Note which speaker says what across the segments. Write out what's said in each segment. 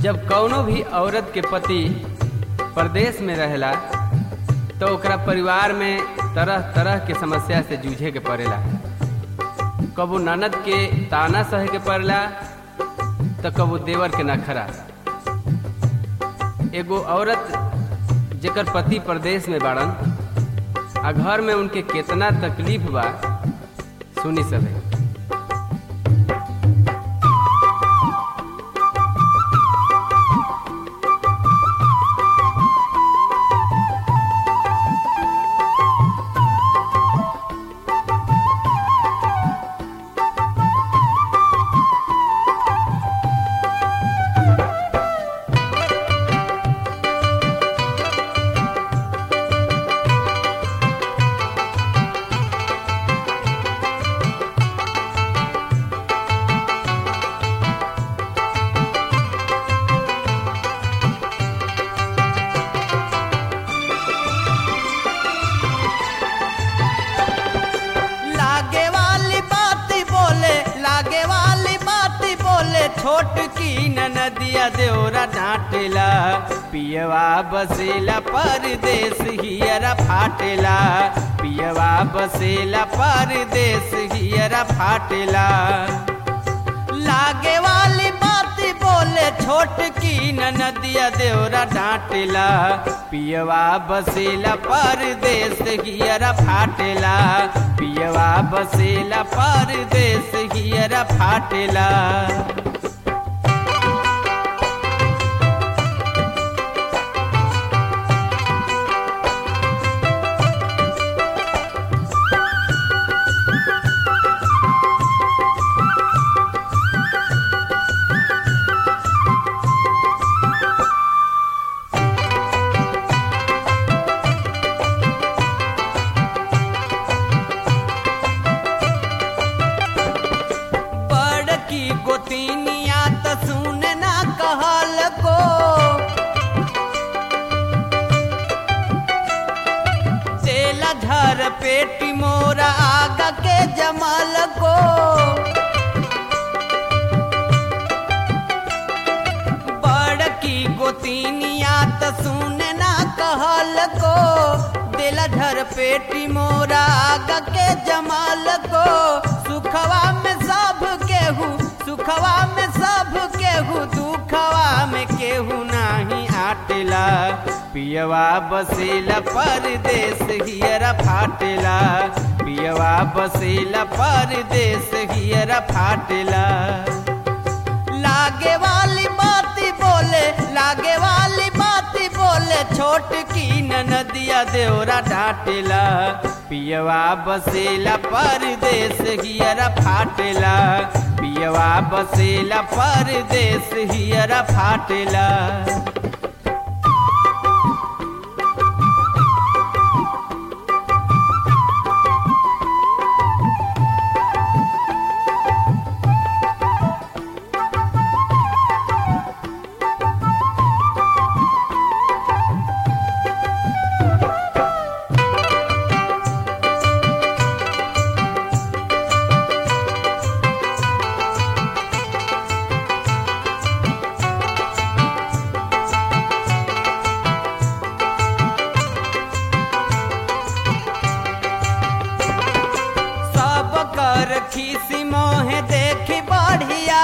Speaker 1: जब कौनो भी औरत के पति परदेश में रहेला तो ओकरा परिवार में तरह तरह के समस्या से जूझे के पड़ेला कबो ननद के ताना सहे के पड़ेला तो कबो देवर के नखरा एगो औरत जेकर पति परदेश में बाड़न आ घर में उनके केतना तकलीफ बा सुनी सभे
Speaker 2: लागे वाली बात बोले लागे वाली बात बोले छोट की नदिया देवरा डांटेला पियवा बसेला परदेश हियरा फाटेला पियवा बसेला परदेश हियरा फाटेला लागे वाली बात बोले छोट की नदिया देवरा डांटेला पियवा बसेला परदेश हियरा फाटेला पियवा बसेला परदेश हियरा फाटेला बड़की गोतिनिया त सुने ना कहल को तेला झर पेटी मोरा आगा के जमल को बड़की गोतिनिया त सुने ना कहल को दिल धर पेटी मोरा आगा के जमाल को सुखवा में सब केहू सुखवा में सब केहू दुखवा में केहू नाही आटेला पियवा बसेला परदेश हियरा फाटेला पियवा बसेला परदेश हियरा फाटेला लागे वाली बात बोले लागे वाली बात बोले छोट की नदिया देवरा डांटेला पियवा बसेला परदेश हियरा फाटेला पियवा बसेला परदेश हियरा फाटेला सब कर खीसी मोहे देखी बढ़िया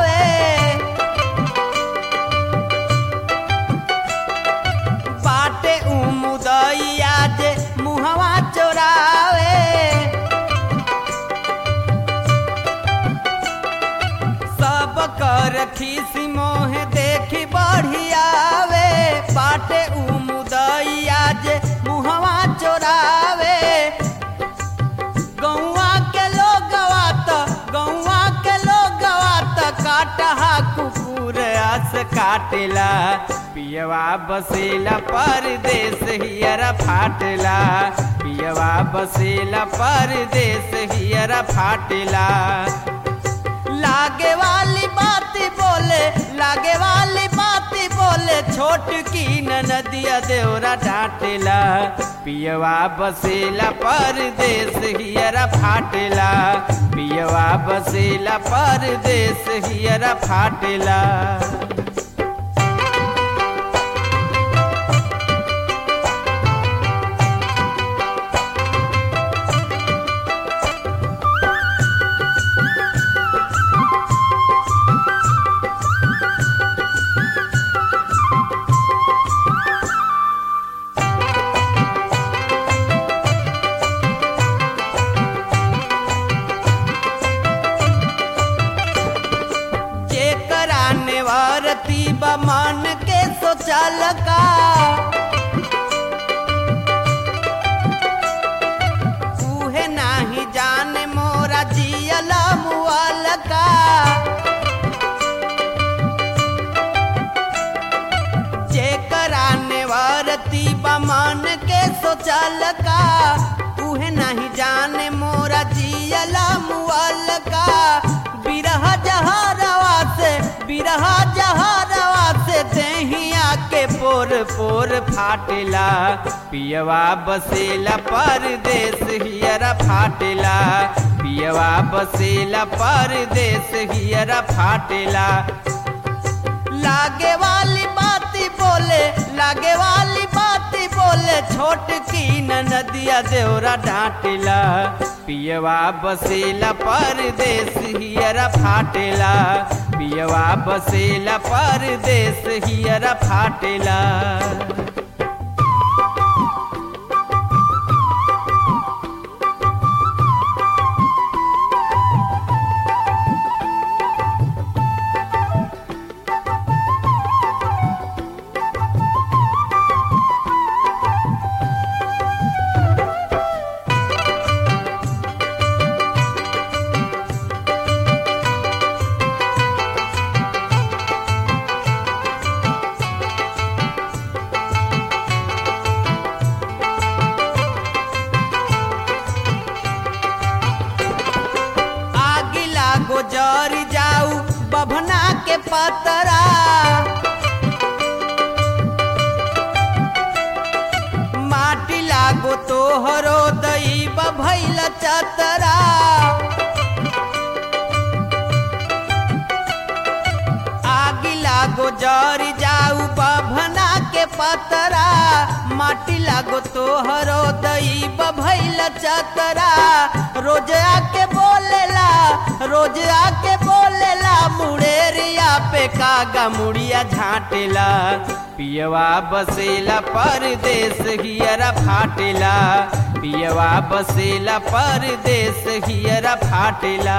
Speaker 2: बाटे उमुदैया जे मुहवा चोरावे सब कर खीसी मोहे देखी बढ़ियावे बाटे उमुदैया जे मुहवा चोरावे गौवा के लोगवा त गौवा के लोगवा त काटहा कुकुर आस काटेला पियवा बसेला परदेश हियरा फाटेला पियवा बसेला परदेश हियरा फाटेला लागे वाली बात बोले लागे वाली बात बोले छोट की नदिया देवरा डांटेला पियवा बसेला परदेश हियरा फाटेला पियवा बसेला परदेश हियरा फाटेला नेवरती बमान के सोचल का उहे नाही जाने मोरा जियला मुआल का जेकरा नेवरती बमान के सोचल का उहे नहीं जाने मोरा जियला मुआल का बिरह जहरवा से बिरह जहरवा से देहिया के पोर पोर फाटेला पियवा बसेला परदेश हियरा फाटेला पियवा बसेला परदेश हियरा फाटेला लागे वाली बाती बोले लागे वाली बाती बोले छोट की नदिया देवरा डांटेला पियवा बसेला परदेश हियरा फाटेला पियवा बसेला परदेश हियरा फाटेला आगी लागो जर जाऊ बभना के पतरा माटी लागो तोहरो दई भैल चतरा आगी लागो जर जाऊ बभना के पतरा माटी लागो तोहरो दई भैल चतरा रोज आके बोलेला रोज आके बोलेला मुड़ेरिया पे कागा मुड़िया झाटेला पियवा बसेला परदेश हियरा फाटेला पियवा बसेला परदेश हियरा फाटेला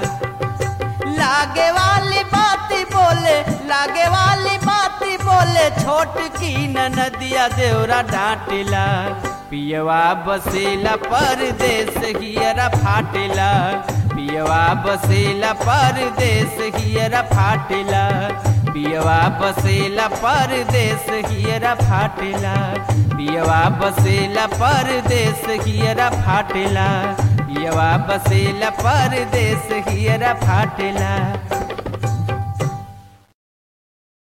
Speaker 2: लागे वाली बाती बोले लागे वाली बाती बोले छोट की नदिया देवरा डांटेला पियवा बसेला परदेश हियरा फाटेला पियवा बसेला परदेश हियरा फाटेला पियवा बसेला परदेश हियरा फाटेला पियवा बसेला परदेश हियरा फाटेला पियवा बसेला परदेश हियरा फाटेला